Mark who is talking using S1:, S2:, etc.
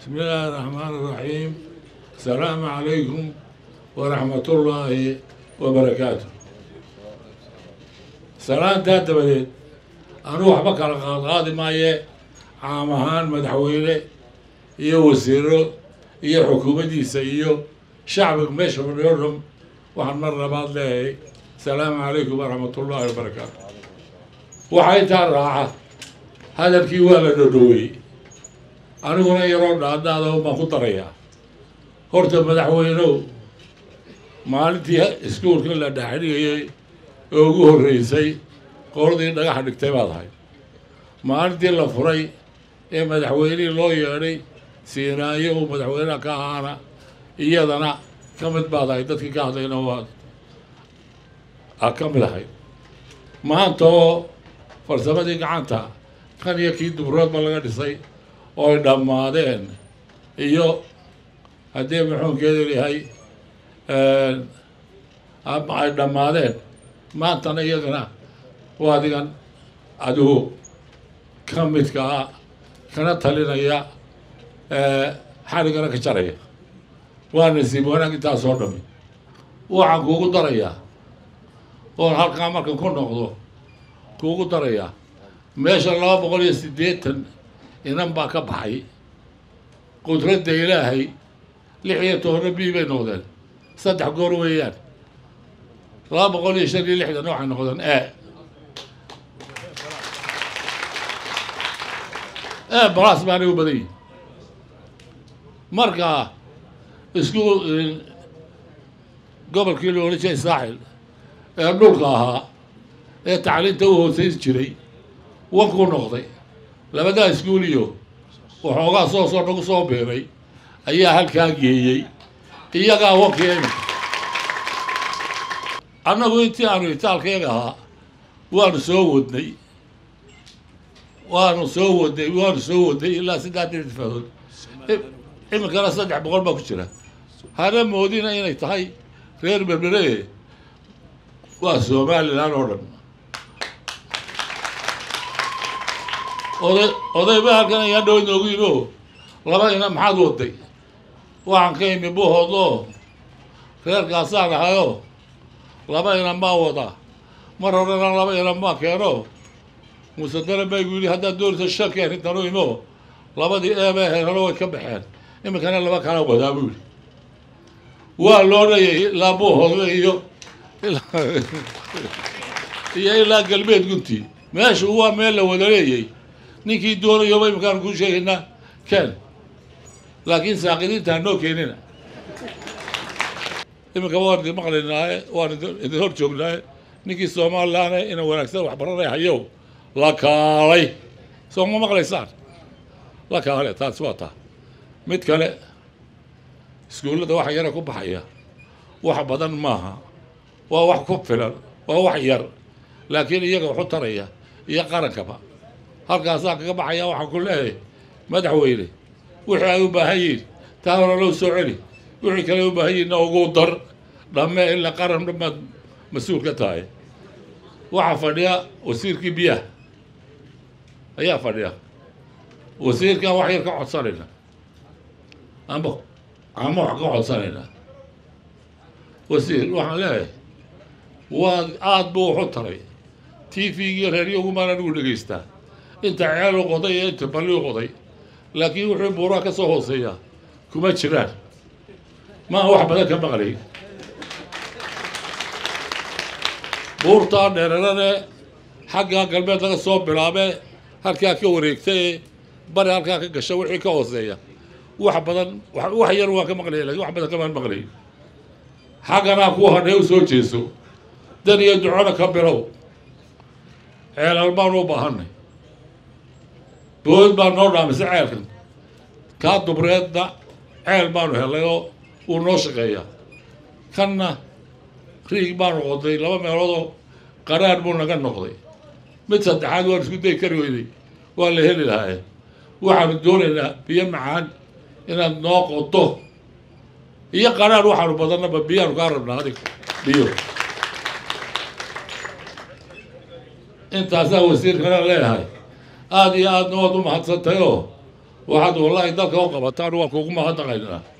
S1: بسم الله الرحمن الرحيم السلام عليكم ورحمة الله وبركاته salaantaa dabadeed anuu waxba kala qaadqaadi maaye caam ahaan madaxweyne iyo wasiiro iyo xukuumaddiisa iyo shacbiga meesha fadhiyo dham waxaan mar labaad leeyahay asalaamu calaykum waraxmatullaahi wabarakaatu waxaa intaa raaca hadalkii waa la dhodhoweeyey aniguna yaroo dhaadaada baan ku darayaa horta madaxweynow maalintii iskuulka la dhaaxdhigayay oo ugu horreysay qoladii dhagaxa dhigtay baad ahay maalintii la furay ee madaxweynihii loo yeedhay siinaayo uu madaxweynaha ka ahaana iyadana ka mid baad ahay dadkii ka hadlayna waad a ka mid ahay maanta oo farsamadii gacanta kan iyo kii dubroodba laga dhisay oo ay dhammaadeen iyo haddii maxuunkeedu yahay ay dhammaadeen maantana iyagana waa adigan adigu ka midka ah kana talinaya xaligana ka jaraya waa nasiib wanaag intaasoo dhami waxaan kuugu darayaa oon halkaa markan ku noqdo kuugu darayaa meesha laba boqol iyo siddeetan inan baa ka baxay qudradda ilaahay lix iyo tobanna bii bay noqdeen saddex goor weeyaan laba boqol iyo shan iyo lixdan waxay noqdeen e e balaas baanay u badan yihin marka isku gobolkii la odhan jiray saaxil ee dhulka ahaa ee tacliinta u hoosayn jiray wankuu noqday labadaa iskuuliyo waxoogaa soo soo nagu soo biiray ayaa halkaa geeyey iyagaa wankii imika annagu intii aanu itaalkayga ahaa waanu soo wadnay waanu soo wadnay waanu soo wadnay ilaa saddex difaadood iminkana saddex boqol baa ku jira hana moodina inay tahay reer berbere waa somalilan oo dhan oday odayba halkan ayaa dhow noogu yimi o laba ina maxaad waday waxaan ka imi buhoodoo reerkaasaan ahayoo laba inan baa wadaa mar horena laba inan baa keeno musadana baygu yidhi haddaad doonaysa shan keen intanu imo labadii eebe heerano way ka baxeen iminkana laba kala wadaa buu yidhi waa loo dhayay ilaa buuhoodle iyo iyo ilaa galbeed gunti meeshu waa meel la wada leeyay ninkii doonayoba iminkaan kuu sheegaynaa ken laakiin saaqidiinta hanoo keenina iminka waan idin maqlaynaaye waan idin hor joognaaye ninkii somalilaane ina wanaagsan waxbaranay hayow la kaalay soo ma maqlaysaan la kaale taasi waa taa mid kale iskuullada waxa yara ku baxaya wax badan maaha waa wax ku filan waa wax yar laakiin iyaga waxu taraya iyo qarankaba halkaasaa kaga baxaya waxaan ku leeyahay madaxweyne wixii ay u baahan yihiin taa hore loo soo celi wixii kale u baahan yihiinna ugu dar dhamme ilaa qaran dhammaad mas-uul ka tahay waxaa fadhiya wasiirkii biyaha ayaa fadhiya wasiirkan wax yar ka codsanayna amba ama wax ka codsanayna wasiir waxaan leeyahay waa aada buu waxu taray t v-gii reeryagumaan anigu dhegaystaa inta ceel u qoday iyo inta balli u qoday laakiin wuxuu buuraha ka soo hooseeyaa kuma jiraan maa wax badan ka maqlay buurtaa dheerarane xagga galbeed laga soo bilaabe halkaa ka wareegtay bari halkaa ka gasha wixii ka hooseeya wax badan wax yar waan ka maqlaya lakin wax badan kamaan maqlay xagganaa ku hadhee u soo jeeso dan iyo ducona ka bilow ceelal baanu u baahanay bood baa noo dhaamisay ceelkan kaa dubreedna ceel baanu helay oo wuu noo shaqeeyaa kanna riig baanu qoday laba meeloodoo qaraar buu naga noqday mid saddexaad waan isku day kari weyday waa la heli lahaaye waxaanu doonaynaa biyo macaan inaad noo qodo iyo qaraar waxaanu badannaba biyaanu kaa rabnaa adig biyo intaasaa wasiirkana leeyahay aada iyo aadna waad u mahadsantahay oo waxaad wallaahi dalka u qabataan waan kuugu mahadnaqaynaa